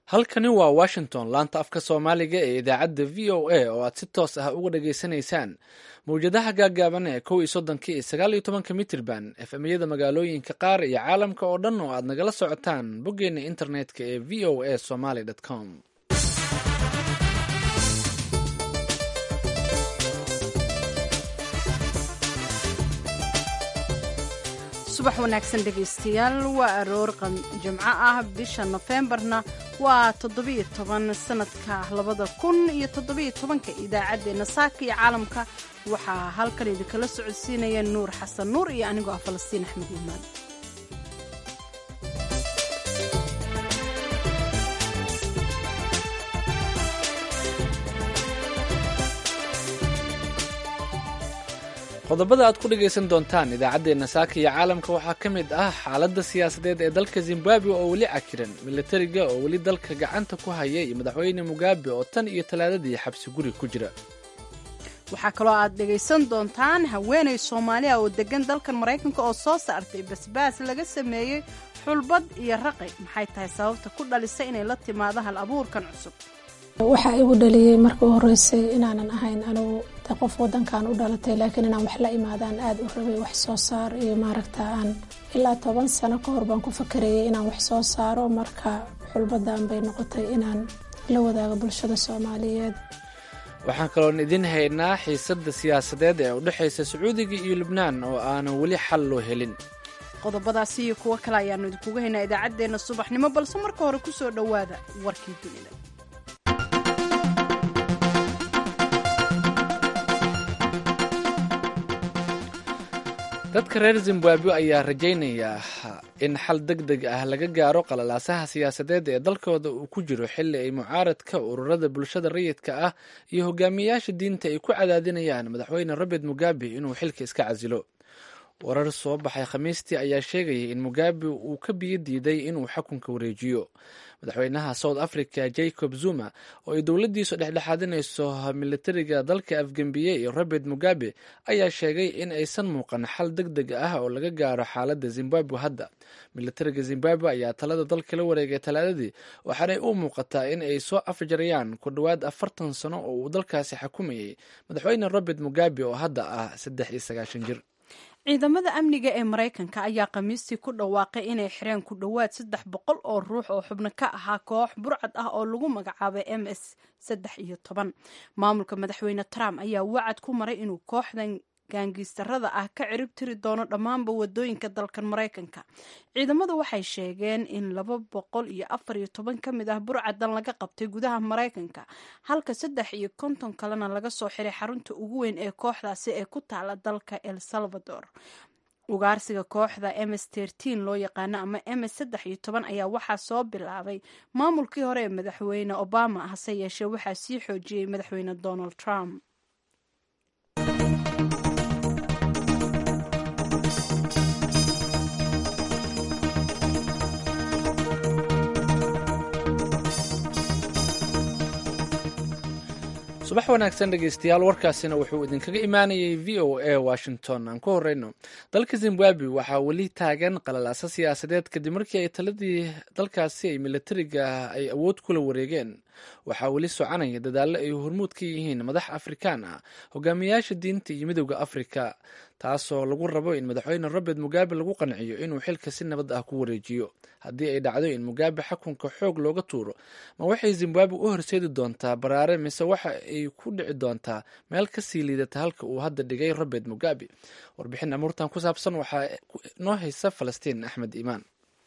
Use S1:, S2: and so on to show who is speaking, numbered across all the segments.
S1: halkani waa washington laanta afka soomaaliga ee idaacadda v o a oo aad si toos ah uga dhageysanaysaan mawjadaha gaaggaaban ee kow iyo soddonka iyo sagaal iyo tobanka mitirban efemyada magaalooyinka qaar iyo caalamka oo dhan oo aad nagala socotaan boggeena internetka ee v o a somaly com
S2: subax wanaagsan dhegaystayaal waa aroor jimco ah bisha nofembarna waa toddobiyo toban sanadka labada kun iyo toddobiyo tobanka idaacaddeenna saaka iyo caalamka waxaa halkan idinkala socodsiinaya nuur xasan nuur iyo anigoo ah falastiin axmed iimaan
S1: qodobada aad ku dhegaysan doontaan idaacaddeenna saaka iyo caalamka waxaa ka mid ah xaaladda siyaasadeed ee dalka zimbabwe oo weli cakiran milatariga oo weli dalka gacanta ku haya iyo madaxweyne mugabe oo tan iyo talaadadii xabsi guri ku jira
S2: waxaa kaloo aad dhegaysan doontaan haweenay soomaaliya oo degan dalkan maraykanka oo soo saartay basbaas laga sameeyey xulbad iyo raqi maxay tahay sababta ku dhalisa inay la timaado hal abuurkan cusub
S3: waxaa igu dhaliyey markii u horeysay inaanan ahayn anugu de qof wadankan u dhalatay laakiin inaan wax la imaadaan aada u rabay wax soo saar iyo maaragta aan ilaa toban sano ka hor baan ku fakarayay inaan wax soo saaro marka xulbadan bay noqotay inaan la wadaago bulshada soomaaliyeed
S1: waxaan kaloon idin haynaa xiisadda siyaasadeed ee u dhexaysa sacuudiga iyo lubnaan oo aanan weli xal loo helin
S2: qodobadaasi iyo kuwo kale ayaannu idinkuga haynaa idaacaddeenna subaxnimo balse marka hore ku soo dhowaada warkii dunida
S1: dadka reer zimbabwe ayaa rajaynaya in xal deg deg ah laga gaaro qalalaasaha siyaasadeed ee dalkooda uu ku jiro xilli ay mucaaradka ururada bulshada rayidka ah iyo hogaamiyayaasha diinta ay ku cadaadinayaan madaxweyne robert mugabe inuu xilka iska casilo warar soo baxay khamiistii ayaa sheegayay in mugabe uu ka biyo diiday inuu xukunka wareejiyo madaxweynaha south africa jacob zuma oo ay dowladdiisu dhexdhexaadinayso militariga dalka afgembiye iyo robert mugabe ayaa sheegay in aysan muuqan xal deg deg ah oo laga gaaro xaaladda zimbabwe hadda militariga zimbabwe ayaa talada dalka la wareegay talaadadii waxaanay u muuqataa in ay soo afjarayaan ku dhowaad afartan sano oo uu dalkaasi xukumayay madaxweyne robert mugabe oo hadda ah saddex iyo sagaashan jir
S2: ciidamada amniga ee maraykanka ayaa khamiistii ku dhawaaqay inay xireen ku dhowaad saddex boqol oo ruux oo xubno ka ahaa koox burcad ah oo lagu magacaabay m s saddex iyo toban maamulka madaxweyne trump ayaa wacad ku maray inuu kooxdan gaangiistarada ah ka cirib tiri doono dhammaanba wadooyinka dalkan maraykanka ciidamadu waxay sheegeen in laba boqol iyo afar iyo toban ka mid ah burcadan laga qabtay gudaha maraykanka halka saddex iyo konton kalena laga soo xiray xarunta ugu weyn ee kooxdaasi ee ku taala dalka el salvador ugaarsiga kooxda ms tertin loo yaqaano ama ms saddex iyo toban ayaa waxaa soo bilaabay maamulkii hore ee madaxweyne obama hase yeeshee waxaa sii xoojiyey madaxweyne donald trump
S1: subax wanaagsan dhegeystayaal warkaasina wuxuu idinkaga imaanayay v o a washington aan ku horeyno dalka zimbabwe waxaa weli taagan qalalaasa siyaasadeed kadib markii ay taladii dalkaasi ay militariga ay awood kula wareegeen waxaa weli soconaya dadaallo ay hormuud ka yihiin madax afrikaan ah hogaamiyayaasha diinta iyo midowda afrika taasoo lagu rabo in madaxweyne robert mugabe lagu qanciyo inuu xilka si nabad ah ku wareejiyo haddii ay dhacdo in mugabe xukunka xoog looga tuuro ma waxay zimbabwe u horseedi doontaa baraare mise waxa ay ku dhici doontaa meel kasii liidata halka uu hadda dhigay robert mugabe warbixin amuurtan ku saabsan waxaa noo haysa falastiin axmed iimaan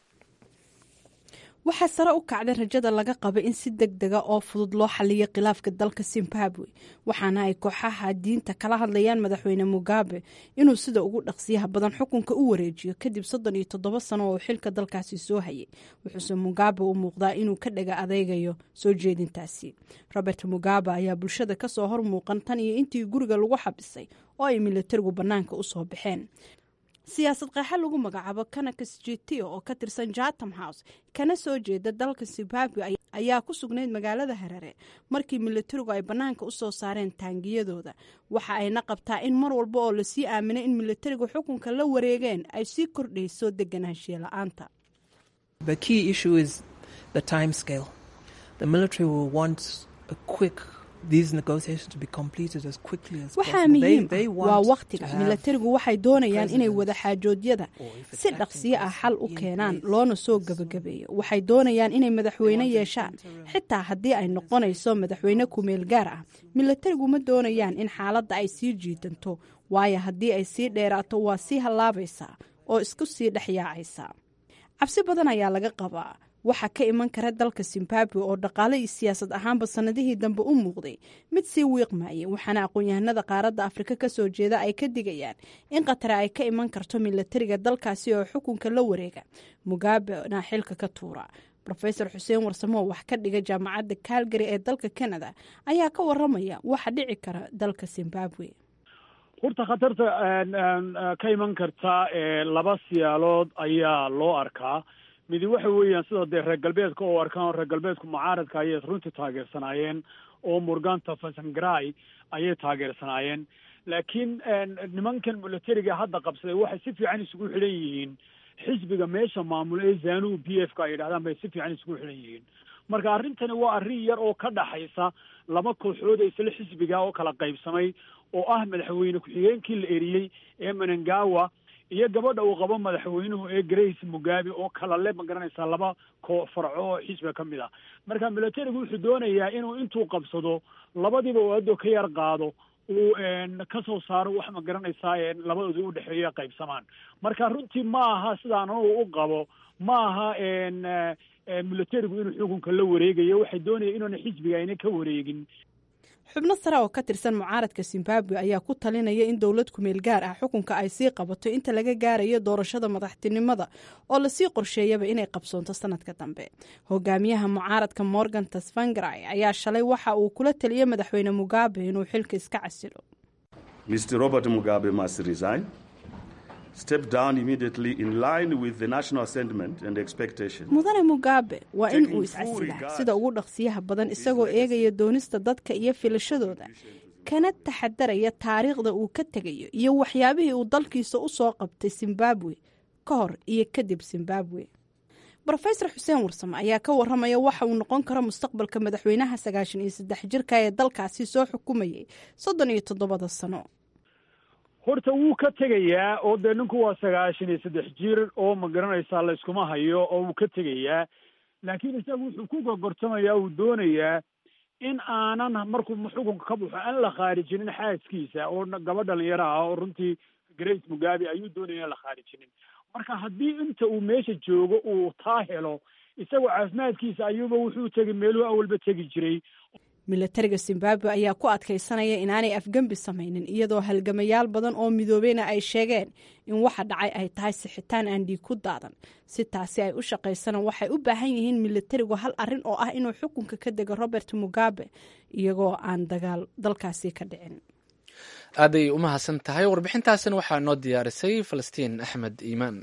S2: waxaa sare u kacday rajada laga qaba in si deg dega oo fudud loo xaliyo khilaafka dalka zimbabwe waxaana ay kooxaha diinta kala hadlayaan madaxweyne mugabe inuu sida ugu dhaqsiyaha badan xukunka u wareejiyo kadib soddon iyo toddoba sano oo xilka dalkaasi soo hayay wuxuuse mugabe u muuqdaa inuu ka dhaga adeygayo soo jeedintaasi robert mugabe ayaa bulshada kasoo hor muuqan tan iyo intii guriga lagu xabisay oo ay militarigu bannaanka usoo baxeen siyaasad qeexa lagu magacaabo kanakas jitio oo ka tirsan jatham house kana soo jeeda dalka zimbabwe ayaa ku sugnayd magaalada harare markii militarigu ay bannaanka usoo saareen taangiyadooda waxa ayna qabtaa in mar walba oo lasii aaminay in militarigu xukunka la wareegeen ay sii kordhayso deganaanshiye la-aanta waxaa muhiim ah waa wakhtiga milatarigu waxay doonayaan inay wadaxaajoodyada si dhaqsiyo ah xal u keenaan loona soo gebagabeeyo waxay doonayaan inay madaxweyne yeeshaan xitaa haddii ay noqonayso madaxweyne kumeel gaar ah milatarigu ma doonayaan in xaaladda ay sii jiidanto waayo haddii ay sii dheeraato waa sii hallaabaysaa oo isku sii dhexyaacaysaa cabsi badan ayaa laga qabaa waxaa ka iman kara dalka zimbabwe oo dhaqaale iyo siyaasad ahaanba sannadihii dambe u muuqday mid sii wiiqmayay waxaana aqoon-yahanada qaaradda afrika kasoo jeeda ay ka digayaan in khatare ay ka iman karto milatariga dalkaasi oo xukunka la wareega mugabena xilka ka tuura rofeor xuseen warsamoo wax ka dhiga jaamacadda calgary ee dalka canada ayaa ka waramaya waxa dhici kara dalka zimbabwe
S4: horta khatarta ka iman karta laba siyaalood ayaa loo arkaa midi waxa weeyaan sida dee reer galbeedka oo arkaan reer galbeedku mucaaradka ayay runtii taageersanaayeen oo murganta fasangrai ayay taageersanaayeen laakiin nimankan milatariga hadda qabsaday waxay si fiican isugu xidhan yihiin xisbiga meesha maamula ee zanu b f ka ay yidhahdaan bay si fiican isugu xidhan yihiin marka arrintani waa arrin yar oo ka dhaxaysa laba kooxood ee isla xisbiga oo kala qaybsamay oo ah madaxweyne ku-xigeenkii la eriyey ee menengawa iyo gabadha uu qabo madaxweynuhu ee grace mugabe oo kala le ma garanaysaa laba koo farco oo xisbiga ka mid ah marka milatarigu wuxuu doonayaa inuu intuu qabsado labadiiba uu addo ka yar qaado uu kasoo saaro wax ma garanaysaa labadooda u dhexeeya qaybsamaan marka runtii ma aha sidaan anugu u qabo ma aha milatarigu inuu xukunka la wareegayo waxay doonaya inuuna xisbiga ayna ka wareegin
S2: xubno sare oo ka tirsan mucaaradka zimbabwe ayaa ku talinaya in dowlad kumeel gaar ah xukunka ay sii qabato inta laga gaarayo doorashada madaxtinimada oo lasii qorsheeyaba inay qabsoonto sanadka dambe hogaamiyaha mucaaradka morgan tasvangrai ayaa shalay waxa uu kula taliyey madaxweyne mugabe inuu xilka iska casilo
S5: mr robert mugabe must resign step down immediately in line with the national sentiment and expectation
S2: mudane mugabe waa in uu iscasilaa sida ugu dhaqsiyaha badan isagoo eegaya doonista dadka iyo filashadooda kana taxadaraya taariikhda uu ka tegayo iyo waxyaabihii uu dalkiisa u soo qabtay zimbabwe ka hor iyo kadib zimbabwe rofeor xuseen warsame ayaa ka waramaya waxa uu noqon karo mustaqbalka madaxweynaha sagaashan iyo saddex jirka ee dalkaasi soo xukumayay soddon iyo toddobada sano
S4: horta wuu ka tegayaa oo dee ninku waa sagaashan iyo saddex jir oo ma garanaysaa la yskuma hayo oo wuu ka tegayaa laakiin isagu wuxuu ku gogortamayaa uu doonayaa in aanan markuu xukunka ka baxo aan la khaarijinin xaaskiisa oo gaba dhalinyaro ah oo runtii grace mugabe ayuu doonaya in la khaarijinin marka haddii inta uu meesha joogo uu taa helo isagoo caafimaadkiisa ayuuba wuxuu tegi meeluhu awalba tegi jiray
S2: milatariga zimbabwe ayaa ku adkaysanaya inaanay afgembi samaynin iyadoo halgamayaal badan oo midoobeyna ay sheegeen in waxa dhacay ay tahay sixitaan aan dhiig ku daadan si taasi ay u shaqaysana waxay u baahan yihiin milatarigu hal arin oo ah inuu xukunka ka dego robert mugabe iyagoo aan dagaal dalkaasi ka dhicin
S1: aaday u mahadsan tahay warbixintaasina waxaa noo diyaarisay falastiin axmed iimaan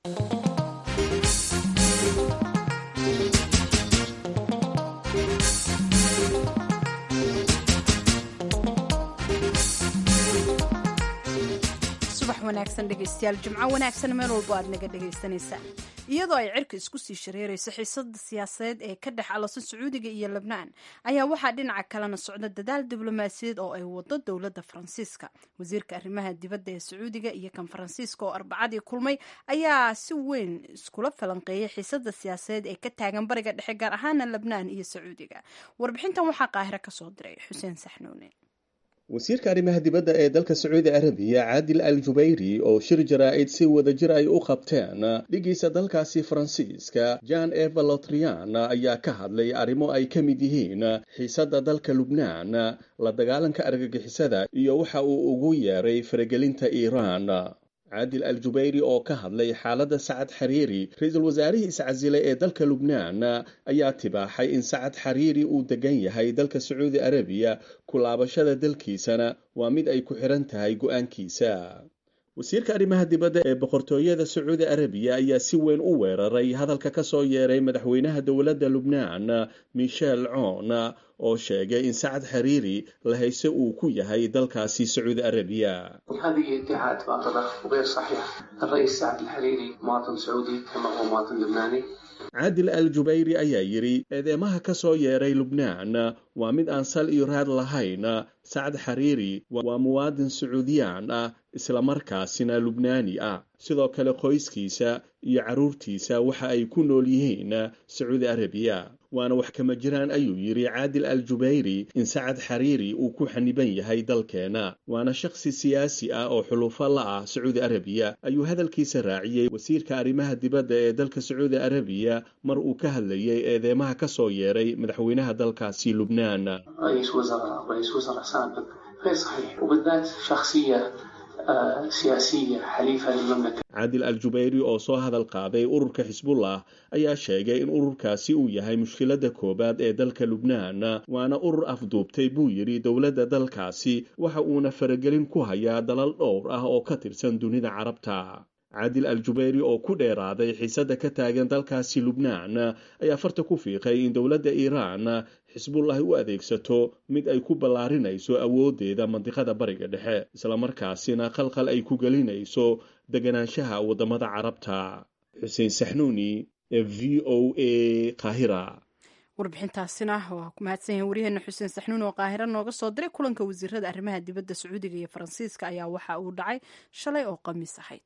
S2: wanaagsan dhegeystayaal jimco wanaagsan meel walbo aad naga dhagaysanaysaan iyadoo ay cirka isku sii shareerayso xiisada siyaasadeed ee ka dhex alasa sacuudiga iyo lebnaan ayaa waxaa dhinaca kalena socda dadaal diblomaasiyaed oo ay wado dowladda faransiiska wasiirka arrimaha dibadda ee sacuudiga iyo kan faransiiska oo arbacadii kulmay ayaa si weyn iskula falanqeeyay xiisada siyaasadeed ee ka taagan bariga dhexe gaar ahaana lebnaan iyo sacuudiga warbixintan waxaa qaahiro kasoo diray xuseen saxnuune
S6: wasiirka arrimaha dibadda ee dalka sacuudi arabiya caadil al jubayri oo shir jaraa-id si wadajir ay u qabteen dhigiisa dalkaasi faransiiska jan eva lotrian ayaa ka hadlay arrimo ay ka mid yihiin xiisadda dalka lubnaan la dagaalanka argagixisada iyo waxa uu ugu yeeray faragelinta iiraan caadil al jubayri oo ka hadlay xaaladda sacad xariiri ra-iisul wasaarihii iscasilay ee dalka lubnaan ayaa tibaaxay in sacad xariiri uu degan yahay dalka sacuudi arabiya ku laabashada dalkiisana waa mid ay ku xiran tahay go-aankiisa wasiirka arrimaha dibadda ee boqortooyada sacuudi arabiya ayaa si weyn u weeraray hadalka ka soo yeeray madaxweynaha dowladda lubnaan michel coon oo sheegay in sacad xariiri la hayse uu ku yahay dalkaasi sacuudi arabiya
S7: هذه ادعاءات باطلة وغير صحيحة الرئيس سعد الحريري مواطن سعودي كما هو مواطن لبناني
S6: caadil al jubayri ayaa yidhi eedeymaha ka soo yeeray lubnaan waa mid aan sal iyo raad lahayn sacad xariiri waa muwaadin sacuudiyaan ah islamarkaasina lubnaani ah sidoo kale qoyskiisa iyo carruurtiisa waxa ay ku nool yihiin sacuudi arabiya waana wax kama jiraan ayuu yidhi caadil al jubayri in sacad xariiri uu ku xaniban yahay dalkeena waana shakhsi siyaasi ah oo xulufo la ah sacuudi arabiya ayuu hadalkiisa raaciyey wasiirka arrimaha dibadda ee dalka sacuudi arabiya mar uu ka hadlayay eedeymaha ka soo yeeray madaxweynaha dalkaasi lubnaan
S7: رئيس وزراء رئيس وزراء سابق غير صحيح وبالذات شخصية آه، سياسية حليفة للمملكة
S6: caadil al jubayri oo soo hadal qaaday ururka xisbullah ayaa sheegay in ururkaasi uu yahay mushkiladda koowaad ee dalka lubnaan waana urur afduubtay buu yidhi dowladda dalkaasi waxa uuna faragelin ku hayaa dalal dhowr ah oo ka tirsan dunida carabta caadil al jubayri oo ku dheeraaday xiisadda ka taagan dalkaasi lubnaan ayaa farta ku fiiqay in dowladda iiraan xisbullah u adeegsato mid ay ku ballaarinayso awooddeeda mandiqada bariga dhexe islamarkaasina qalqal ay ku gelinayso deganaanshaha waddamada carabta xuseen saxnuuni ee v o a qaahira
S2: warbixintaasina waa ku mahadsan yahin waryaheena xuseen saxnuun oo qaahiro nooga soo diray kulanka wasiirada arrimaha dibadda sacuudiga iyo faransiiska ayaa waxa uu dhacay shalay oo khamiis ahayd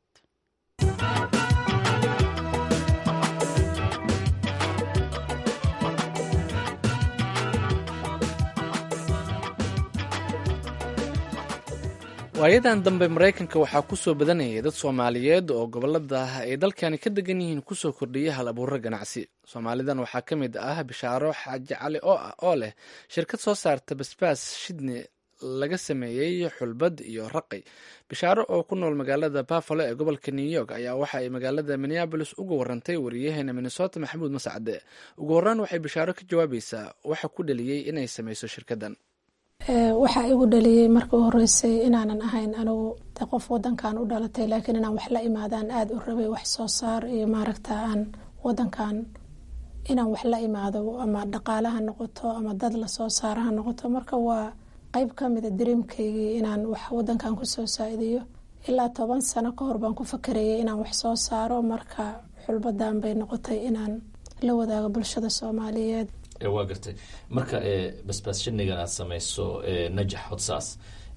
S1: waayadan dambe maraykanka waxaa ku soo badanayay dad soomaaliyeed oo gobolada ay dalkani ka degan yihiin kusoo kordhiyay hal abuuro ganacsi soomaalidan waxaa ka mid ah bishaaro xaaji cali oo ah oo leh shirkad soo saarta basbaas shidni laga sameeyey xulbad iyo raqi bishaaro oo ku nool magaalada buffalo ee gobolka new york ayaa waxa ay magaalada minneabolis uga warantay wariyaheena minnesota maxamuud mascade ugu horreyn waxay bishaaro ka jawaabaysaa waxa ku dhaliyey inay sameyso shirkaddan
S3: waxaa igu dhaliyey markii u horeysay inaanan ahayn anigu de qof wadankan u dhalatay laakiin inaan wax la imaadaan aada u rabay wax soo saar iyo maaragta aan wadankan inaan wax la imaado ama dhaqaale ha noqoto ama dad lasoo saara ha noqoto marka waa qeyb ka mida dareemkaygii inaan wax wadankan kusoo saa-idiyo ilaa toban sano ka hor baan ku fakarayay inaan wax soo saaro marka xulbadan bay noqotay inaan la wadaago bulshada soomaaliyeed
S8: waa gartay marka basbaas shinigan aad samayso najax hodsaas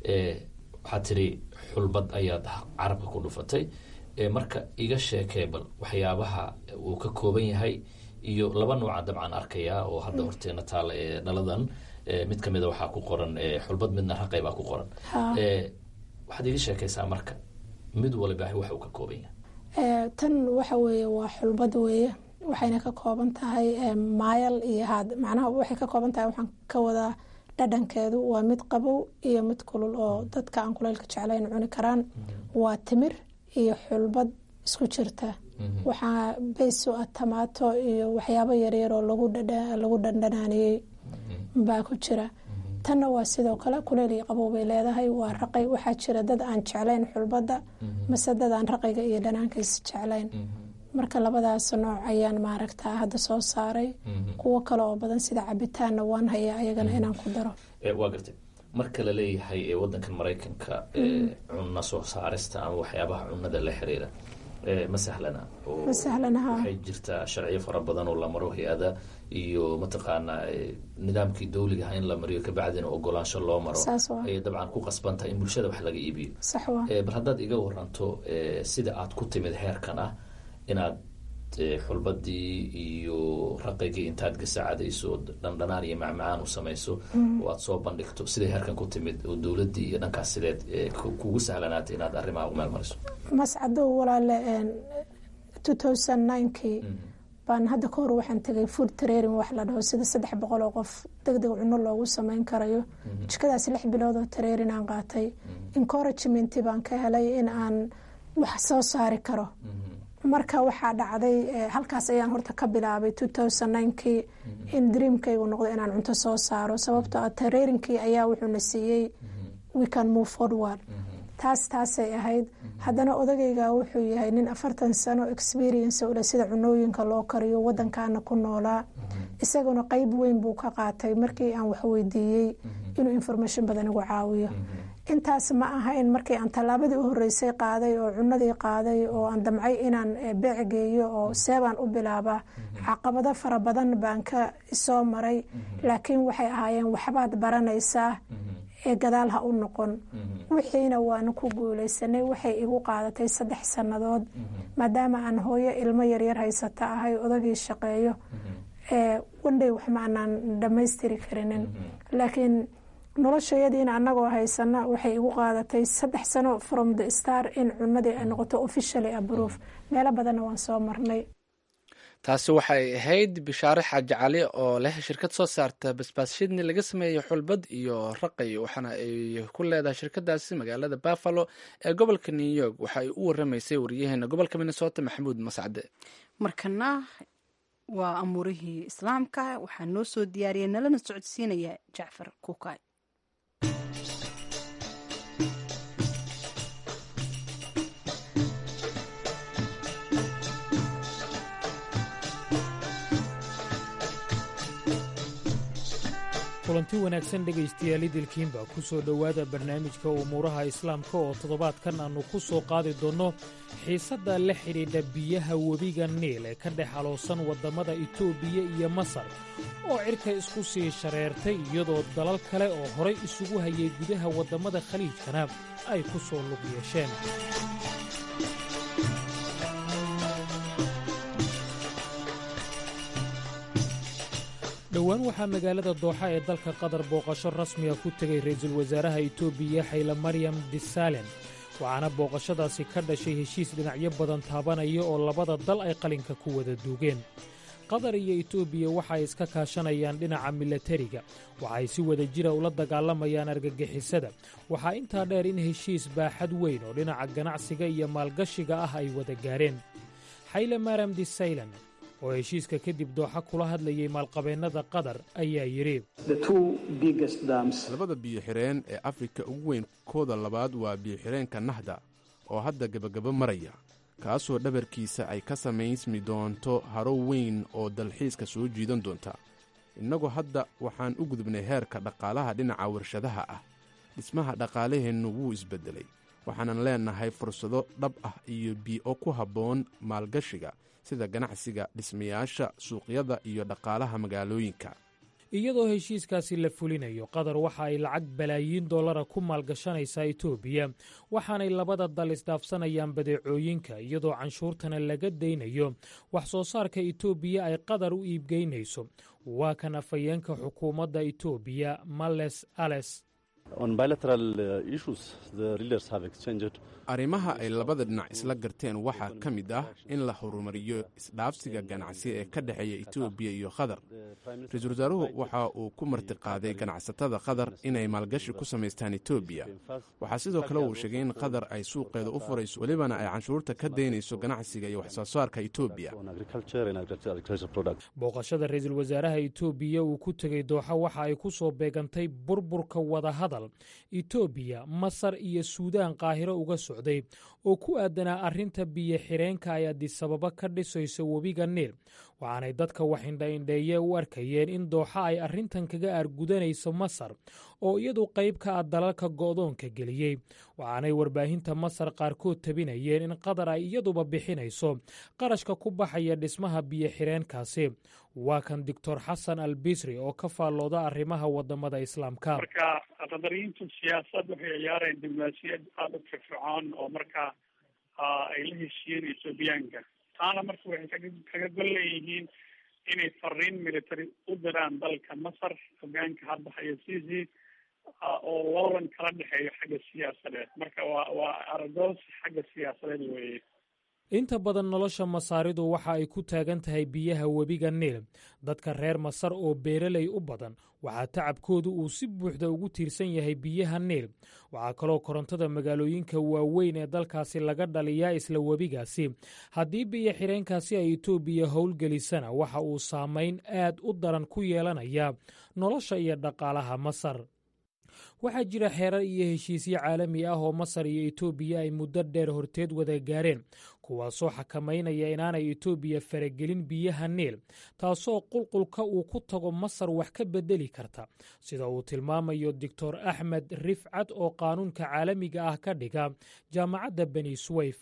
S8: waxaad tiri xulbad ayaad carabka ku dhufatay marka iga sheekee bal waxyaabaha uu ka kooban yahay iyo laba nooca dabcan arkayaa oo hadda horteena taala ee dhaladan mid kamida waxaa ku qoran xulbad midna raqay baa ku qoran waxaad iga sheekaysaa marka mid waliba waxa uu ka kooban yahay
S3: tan waxa weeye waa xulbad weeye waxayna ka kooban tahay maayal iyo haad macnaha waxay ka kooban tahay waxaan ka wadaa dhadhankeedu waa mid qabow iyo mid kulul oo dadka aan kuleylka jeclayn cuni karaan waa timir iyo xulbad isku jirta waxaa baysu ah tamaato iyo waxyaabo yaryar oo lagu dhandhanaaniyey baa ku jira tanna waa sidoo kale kuleyl iyo qabow bay leedahay waa raqay waxaa jira dad aan jeclayn xulbadda mase dad aan raqayga iyo dhanaankiisa jeclayn marka labadaas nooc ayaan maaragtaa hadda soo saaray kuwo kale oo badan sida cabitaanna waan hayaa ayagana inaan ku daro
S8: waa gartay marka la leeyahay wadankan maraykanka cunno soo saarista ama waxyaabaha cunada la xiriira ma sahlana
S3: ma sahlanaha
S8: waxay jirtaa sharciyo fara badan oo la maro hay-ada iyo mataqaanaa nidaamkii dawligaha in la mariyo kabacdina ogolaansho loo maro ayay dabcan ku qasban tahay in bulshada wax laga iibiyo
S3: sax waa
S8: bal haddaad iga waranto sida aad ku timid heerkan ah inaad xulbadii iyo raqigii intaad gasacadayso dhandhanaan iyo macmacaan u samayso oo aad soo bandhigto siday heerkan ku timid oo dowladii iyo dhankaas sideed kugu sahlanaatay inaad arrimaha u meel mariso
S3: mascadow walaale two thousand ninekii baan hadda ka hor waxaan tegay food trairing wax la dhaho sida saddex boqol oo qof deg deg cuno loogu sameyn karayo jikadaas lix bilood oo trairing aan qaatay encouragement baan ka helay in aan wax soo saari karo marka waxaa dhacday halkaas ayaan horta ka bilaabay two thousand ninekii in dreamkaygu noqdo inaan cunto soo saaro sababtoo ah tareerinkii ayaa wuxuuna siiyey we can move forward taas taasay ahayd haddana odagayga wuxuu yahay nin afartan sano experience ule sida cunooyinka loo kariyo wadankaana ku noolaa isaguna qeyb weyn buu ka qaatay markii aan wax weydiiyey inuu information badan igu caawiyo intaas ma ahayn markii aan tallaabadii u horreysay qaaday oo cunadii qaaday oo aan damcay inaan beec geeyo oo seebaan u bilaabaa caqabado fara badan baan ka soo maray laakiin waxay ahaayeen waxbaad baranaysaa ee gadaal ha u noqon wixiina waanu ku guuleysanay waxay igu qaadatay saddex sannadood maadaama aan hooyo ilmo yaryar haysata ahay odagii shaqeeyo wandhay wax ma aanaan dhammaystiri karinin laakiin noloshayadiina annagoo haysana waxay igu qaadatay saddex sano from the star in cunadii ay noqoto officially aproof meelo badanna waan soo marnay
S1: taasi waxay ahayd bishaare xaaji cali oo leh shirkad soo saarta basbaas shidni laga sameeyey xulbad iyo raqay waxaana ay ku leedahay shirkadaasi magaalada buffalo ee gobolka new york waxa ay u waramaysay wariyaheena gobolka minnesota maxamuud mascade
S2: markana waa amuurihii islaamka waxaa noo soo diyaariyay nalana socodsiinaya jacfar kuukay
S9: kulanti wanaagsan dhegaystayaal idilkiinba ku soo dhowaada barnaamijka umuuraha islaamka oo toddobaadkan aannu ku soo qaadi doonno xiisadda la xidhiidha biyaha webiga niil ee ka dhex haloosan waddammada itoobiya iyo masar oo cirka isku sii shareertay iyadoo dalal kale oo horay isugu hayay gudaha waddammada khaliijkana ay ku soo lug yeesheen dhowaan waxaa magaalada dooxa ee dalka qatar booqasho rasmiga ku tegay ra'iisul wasaaraha itoobiya xayla maryam disalen waxaana booqashadaasi ka dhashay heshiis dhinacyo badan taabanaya oo labada dal ay qalinka ku wada duugeen qatar iyo itoobiya waxa ay iska kaashanayaan dhinaca milatariga waxa ay si wada jira ula dagaalamayaan argagixisada waxaa intaa dheer in heshiis baaxad weyn oo dhinaca ganacsiga iyo maalgashiga ah ay wada gaareen xayle maram disaylan oo heshiiska kadib dooxa kula hadlayay maalqabeennada qatar ayaa yidhi
S10: labada biyo-xireen ee afrika ugu weyn kooda labaad waa biyo-xireenka nahda oo hadda gebagabo maraya kaasoo dhabarkiisa ay ka samaysmi doonto haro weyn oo dalxiiska soo jiidan doonta innagu hadda waxaan u gudubnay heerka dhaqaalaha dhinaca warshadaha ah dhismaha dhaqaalaheennu wuu isbeddelay waxaanan leennahay fursado dhab ah iyo bii'o ku habboon maalgashiga sida ganacsiga dhismayaasha suuqyada iyo dhaqaalaha magaalooyinka
S9: iyadoo heshiiskaasi la fulinayo qatar waxa ay lacag balaayiin dollara ku maalgashanaysaa itoobiya waxaanay labada dal isdhaafsanayaan badeecooyinka iyadoo canshuurtana laga daynayo wax soo saarka itoobiya ay qatar u iibgeynayso waa kan afhayeenka xukuumadda itoobiya males ales
S10: arrimaha ay labada dhinac isla garteen waxaa ka mid ah in la horumariyo isdhaafsiga ganacsi ee ka dhexeeya etoobiya iyo qatar ra-iisul wasaaruhu waxa uu ku martiqaaday ganacsatada qatar inay maalgashi ku samaystaan etoobiya waxaa sidoo kale uu sheegay in qatar ay suuqeeda u furayso welibana ay canshuurta ka daynayso ganacsiga iyo waxsoo saarka etoobiya
S9: booqashada ra-iisul wasaaraha itoobiya uu ku tegey dooxa waxa ay ku soo beegantay burburka wadahadal itoobiya masar iyo suudaan qaahiro uga socday oo ku aadanaa arrinta biyo xireenka ay adisababa ka dhisayso webiga niil waxaanay dadka wax indhaindheeye u arkayeen in dooxa ay arrintan kaga aargudanayso masar oo iyadu qayb ka ah dalalka go'doonka geliyey waxaanay warbaahinta masar qaarkood tabinayeen in qatar ay iyaduba bixinayso qarashka ku baxaya dhismaha biyo xireenkaasi waa kan doctor xasan al bisri oo ka faallooda arrimaha wadamada islaamka
S11: marka qadariyiintu siyaasad waxay ciyaareen diblomaasiyad aada u firfircoon oo markaa ay la heshiiyeen ethoobiyaanka taana marka waxay kaga kaga gol leeyihiin inay fariin military u diraan dalka masar hogaanka hadda haya sisi oo loolan kala dhexeeyo xagga siyaasadeed marka waa waa aragoos xagga siyaasadeed weeye
S9: inta badan nolosha masaaridu waxa ay ku taagan tahay biyaha webiga niil dadka reer masar oo beeraley u badan waxaa tacabkoodu uu si buuxda ugu tiirsan yahay biyaha niil waxaa kaloo korontada magaalooyinka waaweyn ee dalkaasi laga dhaliyaa isla webigaasi haddii biyo xireenkaasi ay etoobiya howlgelisana waxa uu saamayn aad u daran ku yeelanayaa nolosha iyo dhaqaalaha masar waxaa jira xeerar iyo heshiisyo caalami ah oo masar iyo etoobiya ay muddo dheer horteed wada gaareen kuwaasoo xakamaynaya inaanay etoobiya faragelin biyaha niil taasoo qulqulka uu ku tago masar wax ka bedeli karta sida uu tilmaamayo doctor axmed rifcad oo qaanuunka caalamiga ah ka dhiga jaamacadda beni swayf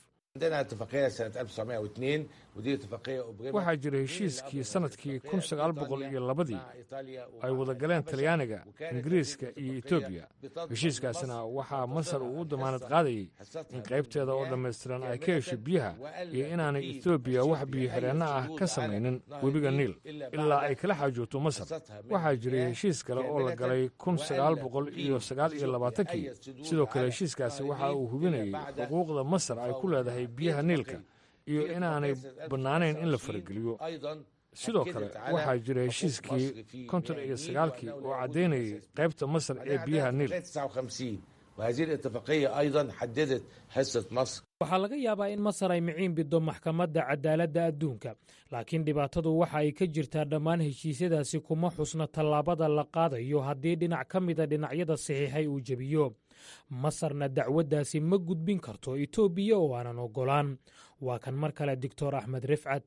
S12: waxaa jira heshiiskii sannadkii kun sagaal boqol iyo labadii ay wada galeen talyaaniga ingiriiska iyo etoobiya heshiiskaasna waxaa masar uu u damaanad qaadayey in qaybteeda oo dhammaystiran ay ka hesho biyaha iyo inaanay etoobiya wax biyo-xidheenno ah ka samaynin webiga niil ilaa ay kala xaajoogto masar waxaa jiray heshiis kale oo la galay kun sagaal boqol iyo sagaal iyo labaatankii sidoo kale heshiiskaasi waxa uu hubinayey xuquuqda masar ay ku leedahay biyaha niilka iyo inaanay bannaanayn in la farageliyo sidoo kale waxaa jira heshiiskii konton iyo sagaalkii oo caddaynayay qaybta masar ee biyaha niil
S9: waxaa laga yaabaa in masar ay miciin biddo maxkamadda cadaaladda adduunka laakiin dhibaatadu waxa ay ka jirtaa dhammaan heshiisyadaasi kuma xusna tallaabada la qaadayo haddii dhinac ka mida dhinacyada saxiixay uu jebiyo masarna dacwaddaasi ma gudbin karto etoobiya oo aanan oggolaan waa kan mar kale doctor axmed rifcad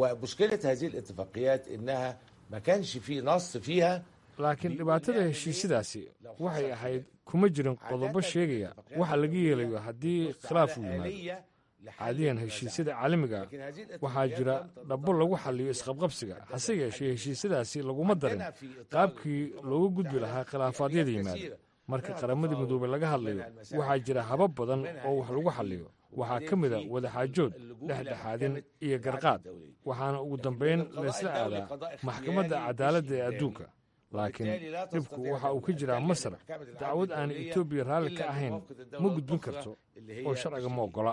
S12: laakiin dhibaatada heshiisyadaasi waxay ahayd kuma jirin qodobo sheegaya waxa laga yeelayo haddii khilaaf uu yimaado caadiyan heshiisyada caalamiga waxaa jira dhabbo lagu xalliyo isqabqabsiga hase yeeshee heshiisyadaasi laguma darin qaabkii looga gudbi lahaa khilaafaadyada yimaada marka qaramadii midoobey laga hadlayo waxaa jira habab badan oo wax lagu xalliyo waxaa ka mida wadaxaajood dhexdhexaadin iyo garqaad waxaana ugu dambayn laysla aadaa maxkamadda cadaaladda ee adduunka laakiin dhibku waxa uu ka jiraa masar dacwad aan etoobiya raalli ka ahayn ma gudbin karto oo sharciga ma oggola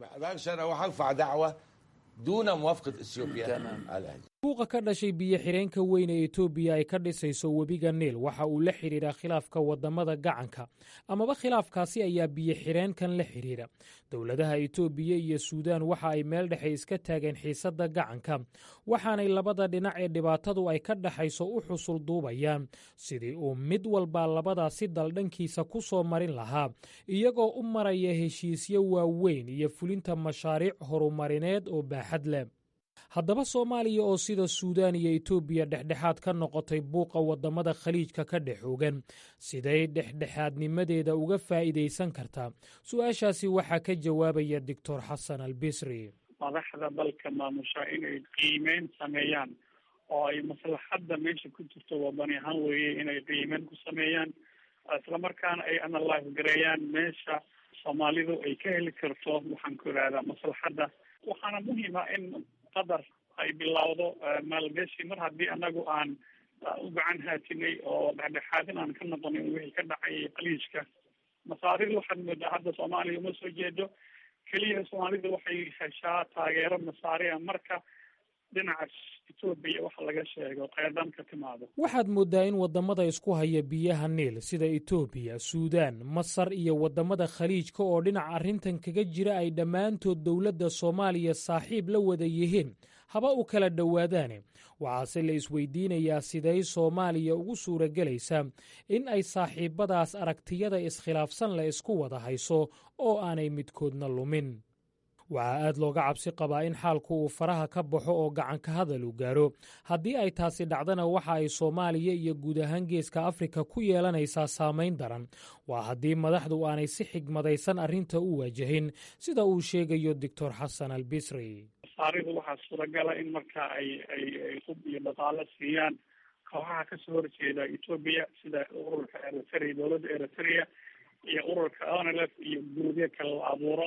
S9: buuqa ka dhashay biyo-xireenka weyn ee etoobiya ay ka dhisayso webiga niil waxa uu la xidhiidhaa khilaafka waddamada gacanka amaba khilaafkaasi ayaa biyo-xireenkan la xidhiidha dowladaha etoobiya iyo suudaan waxa ay meel dhexe iska taageen xiisadda gacanka waxaanay labada dhinac ee dhibaatadu ay ka dhaxayso u xusul duubayaan sidii uu mid walba labadaasi daldhankiisa ku soo marin lahaa iyagoo u maraya heshiisyo waaweyn iyo fulinta mashaariic horumarineed oo baaxad leh haddaba soomaaliya oo sida suudaan iyo etoobiya dhexdhexaad ka noqotay buuqa waddamada khaliijka ka dhexoogan siday dhexdhexaadnimadeeda uga faa'iidaysan kartaa su-aashaasi waxaa ka jawaabaya doctor xasan albisri
S11: madaxda dalka maamusha inay qiimeyn sameeyaan oo ay maslaxadda meesha ku jirto wadani ahaan weeye inay qiimeyn ku sameeyaan islamarkaana ay analyse gareeyaan meesha soomaalidu ay ka heli karto waxaan ku ihahdaa maslaxadda waxaana muhiima in qadar ay bilowdo maalgashi mar haddii anagu aan u gacan haatinay oo dhexdhexaadin aan ka noqonin wixii ka dhacay qaliijka masaariir waxaad moodaa hadda soomaaliya uma soo jeedo keliya soomaalida waxay heshaa taageero masaariya marka dhinaca etoobiya waxa laga sheego qeedan ka timaado
S9: waxaad mooddaa in waddamada isku haya biyaha niil sida etoobiya suudaan masar iyo waddamada khaliijka oo dhinaca arrintan kaga jira ay dhammaantood dowladda soomaaliya saaxiib la wada yihiin haba u kala dhowaadaane waxaase la isweydiinayaa siday soomaaliya ugu suuragelaysaa in ay saaxiibbadaas aragtiyada iskhilaafsan la isku wada hayso oo aanay midkoodna lumin waxaa aad looga cabsi qabaa in xaalku uu faraha ka baxo oo gacanka hadal u gaaro haddii ay taasi dhacdana waxa ay soomaaliya iyo guud ahaan geeska afrika ku yeelanaysaa saamayn daran waa haddii madaxdu aanay si xigmadaysan arrinta u waajahin sida uu sheegayo doctor xasan albisri
S11: masaaridu waxaa suuragala in marka ay ay ay hub iyo dhaqaalo siiyaan kooxaha kasoo horjeeda etoobiya sida ururka eritrea dowladda eritrea iyo ururka onlf iyo guruubyo kale la abuuro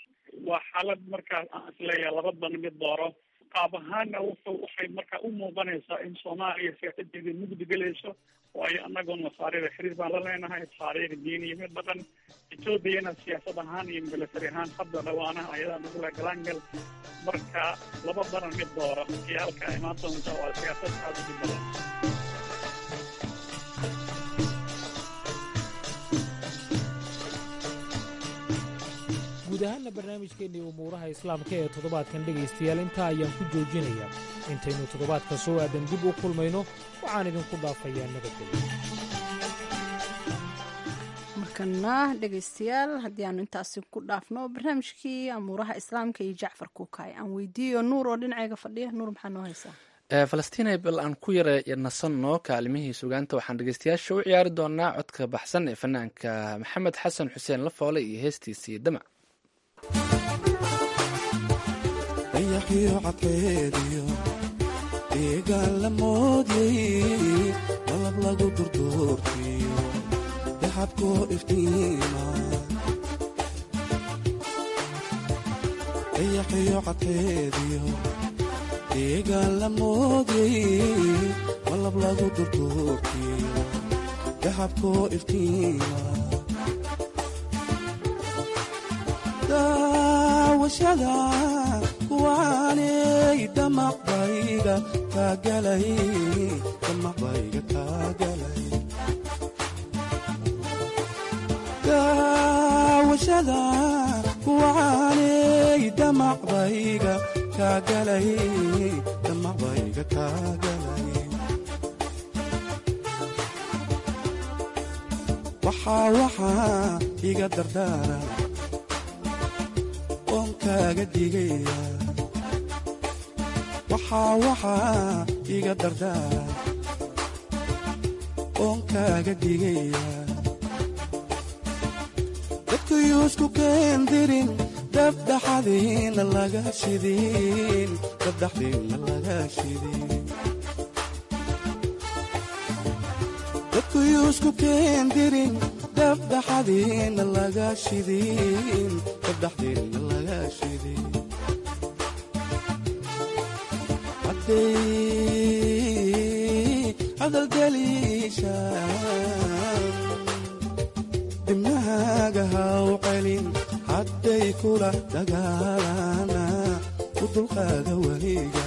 S11: waa xaalad markaas aan isleeyahay labadan mid dooro qaab ahaanna wuxuu waxay markaa u muuqanaysaa in soomaaliya siyaasadeedii mugdi gelayso waayo anagoon masaarida xiriir baan la leenahay taariikh diin iyo mid dhaqan etoobiyana siyaasad ahaan iyo milatari ahaan hadda dhawaanaha ayadaa nagula galaangal marka laba daran mid dooro iyo halka imaan doonta waa siyaasad aada u badan
S9: guud ahaanna barnaamijkeennii umuuraha islaamka ee toddobaadkan dhegaystayaal intaa ayaan ku joojinayaa intaynu toddobaadka soo aadan dib u kulmayno waxaan idinku dhaafayaa nabadgelyo
S2: markana dhegaystayaal haddii aanu intaasi ku dhaafno barnaamijkii amuuraha islaamka iyo jacfar kuukay aan weydiiyo nuur oo dhinacayga fadhiya nuur maxaa noo haysaa
S1: falastiin bal aan ku yara nasanno kaalimihii sugaanta waxaan dhegeystayaasha u ciyaari doonaa codka baxsan ee fanaanka maxamed xasan xuseen lafoole iyo heestiisii damac
S13: dayaxiyo cadkeediyo deegaan la moodyay malab lagu durduurtiyo daxabkoo iftiima dayaxiyo cadkeediyo deegaan la moodyay malab lagu durduurtiyo daxabkoo iftiima daawashada kuwaanay damaqbayga taagalay damaqbayga taagalay daawashada kuwaanay damaqbayga taagalay damaqbayga taagalay waxaa waxaa iga dardaara oon kaaga digaya waxaa waxaa iga dardaara oon kaaga digaya dadkuyuusku keendirin dabdhaxadiina laga shidin dabdhaxdiina laga shidin dadkuyuusku keendirin dabdhaxadiina laga shidin dabdhaxdiina laga shidin hadday hadalgeliishaan dibnahaaga haw celin hadday kula dagaalana u dulqaada weliga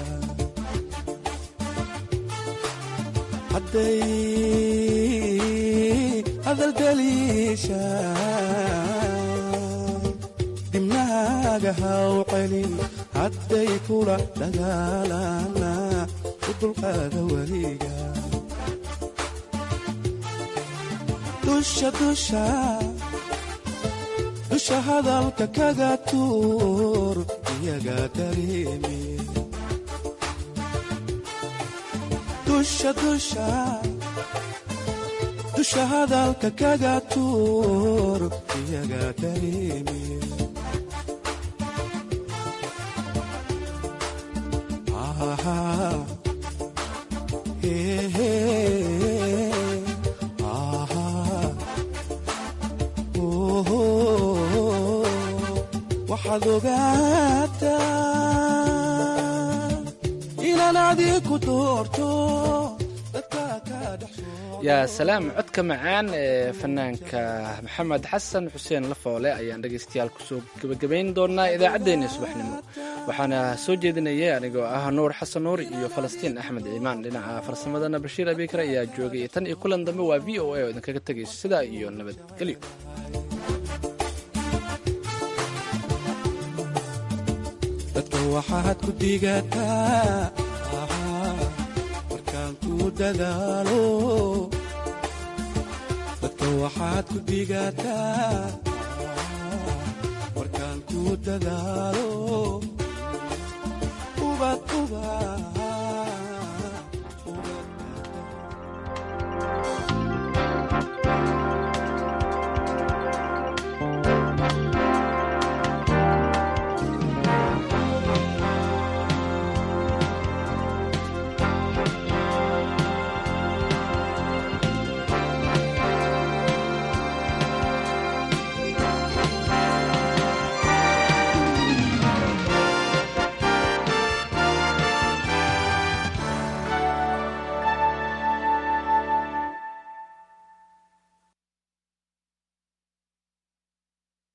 S13: hadday hadalgeliishaan dibnahaaga haw celin hadday kula dagaalana u dulqaada weliga dusha dusha dusha hadalka kaga tuur iyaga dareemi dusha dusha dusha hadalka kaga tuur iyaga dareemi waxaad ogaataa inaan adiku doorto
S1: yaa salaam codka macaan ee fanaanka maxamed xasan xuseen lafoole ayaan dhegaystayaal kusoo gebagabayn doonaa idaacaddeenii subaxnimo waxaana soo jeedinayay anigoo ah nuur xasan nuur iyo falastiin axmed ciimaan dhinaca farsamadana bashiir abikar ayaa joogay tan iyo kulan dambe waa v o a oo idinkaga tegayso sidaa iyo nabadgelyo
S13: dadka waxaad ku digataa markaan ku dadaalo dadka waxaad ku digataa markaan ku dadaalo ubad ubad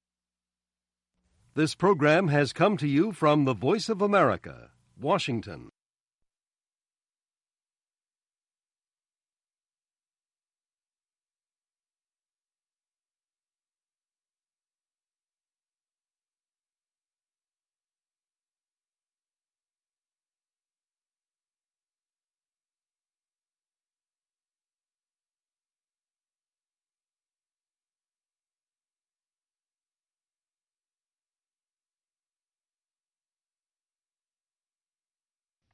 S14: This program has come to you from the Voice of America, Washington.